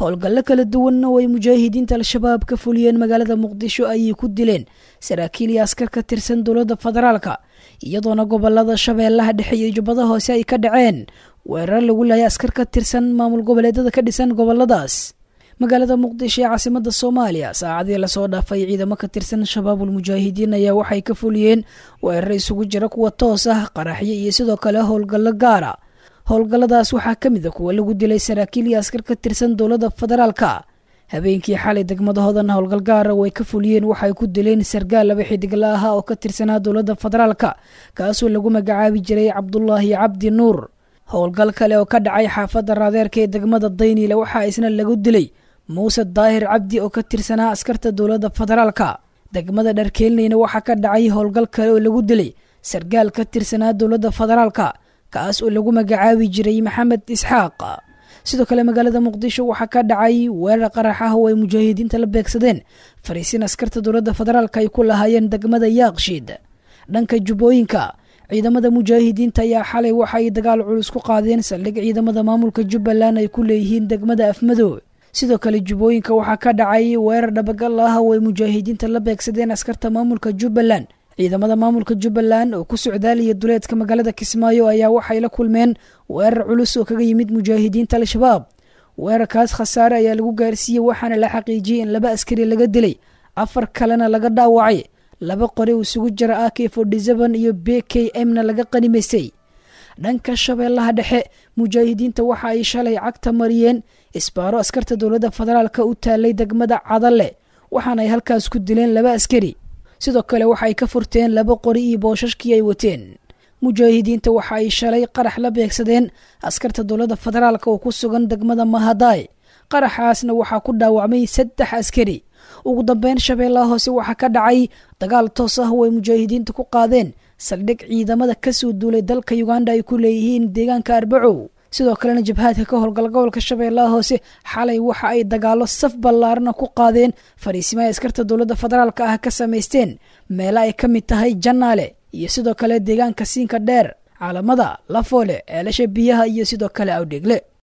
howlgallo kala duwanna oo ay mujaahidiinta al-shabaab ka fuliyeen magaalada muqdisho ayay ku dileen saraakiil iyo askar ka tirsan dowladda federaalka iyadoona gobolada shabeellaha dhexe iyo jubbada hoose ay ka dhaceen weerar lagu laayay askar ka tirsan maamul goboleedyada ka dhisan goboladaas magaalada muqdisho ee caasimada soomaaliya saacadii lasoo dhaafay ciidamo ka tirsan shabaabul mujaahidiin ayaa waxay ka fuliyeen weerar isugu jira kuwa toos ah qaraxyo iyo sidoo kale howlgallo gaara howlgalladaas waxaa ka mid a kuwa lagu dilay saraakiil iyo askar ka tirsan dowladda federaalka habeenkii xalay degmadahoodan howlgal gaara way ka fuliyeen waxay ku dileen sargaal laba xidigla aha oo ka tirsanaa dowladda federaalka kaasoo lagu magacaabi jiray cabdulaahi cabdi nuur howlgal kale oo ka dhacay xaafadda raadeerka ee degmada dayniile waxaa isna lagu dilay muuse daahir cabdi oo ka tirsanaa askarta dowladda federaalka degmada dharkeelneyna waxaa ka dhacay howlgal kale oo lagu dilay sargaal ka tirsanaa dowladda federaalka kaas oo lagu magacaabi jiray maxamed isxaaq sidoo kale magaalada muqdisho waxaa ka dhacay weerar qarax ah oo ay mujaahidiinta la beegsadeen fariisin askarta dowladda federaalka ay ku lahaayeen degmada yaaqshiid dhanka jubbooyinka ciidamada mujaahidiinta ayaa xalay waxa ay dagaal culus ku qaadeen saldhig ciidamada maamulka jubbaland ay ku leeyihiin degmada afmadow sidoo kale jubbooyinka waxaa ka dhacay weerar dhabagal ah oo ay mujaahidiinta la beegsadeen askarta maamulka jubbaland ciidamada maamulka jubbaland oo ku socdaaliya duleedka magaalada kismaayo ayaa waxay la kulmeen weerar culus oo kaga yimid mujaahidiinta al-shabaab weerarkaas khasaare ayaa lagu gaarsiiyey waxaana la xaqiijiyey in laba askari laga dilay afar kalena laga dhaawacay laba qori isugu jira a k forty-seven iyo b k m na laga qanimaysay dhanka shabeellaha dhexe mujaahidiinta waxa ay shalay cagta mariyeen isbaaro askarta dowladda federaalka u taalay degmada cadalle waxaana ay halkaas ku dileen laba askari sidoo kale waxa ay ka furteen laba qori iyo boosashkii ay wateen mujaahidiinta waxa ay shalay qarax la beegsadeen askarta dowladda federaalka oo ku sugan degmada mahadaay qaraxaasna waxaa ku dhaawacmay saddex askari ugu dambeyn shabeellaha hoose waxaa ka dhacay dagaal toos ah oo ay mujaahidiinta ku qaadeen saldhig ciidamada kasoo duulay dalka uganda ay ku leeyihiin deegaanka arbacow sidoo kalena jabhaadka ka howlgala gobolka shabeellaha hoose xalay waxa ay dagaalo saf ballaarana ku qaadeen fariisimo ay askarta dowladda federaalka ah ka samaysteen meelo ay ka mid tahay jannaale iyo sidoo kale deegaanka siinka dheer caalamada lafoole ceelasha biyaha iyo sidoo kale awdheegle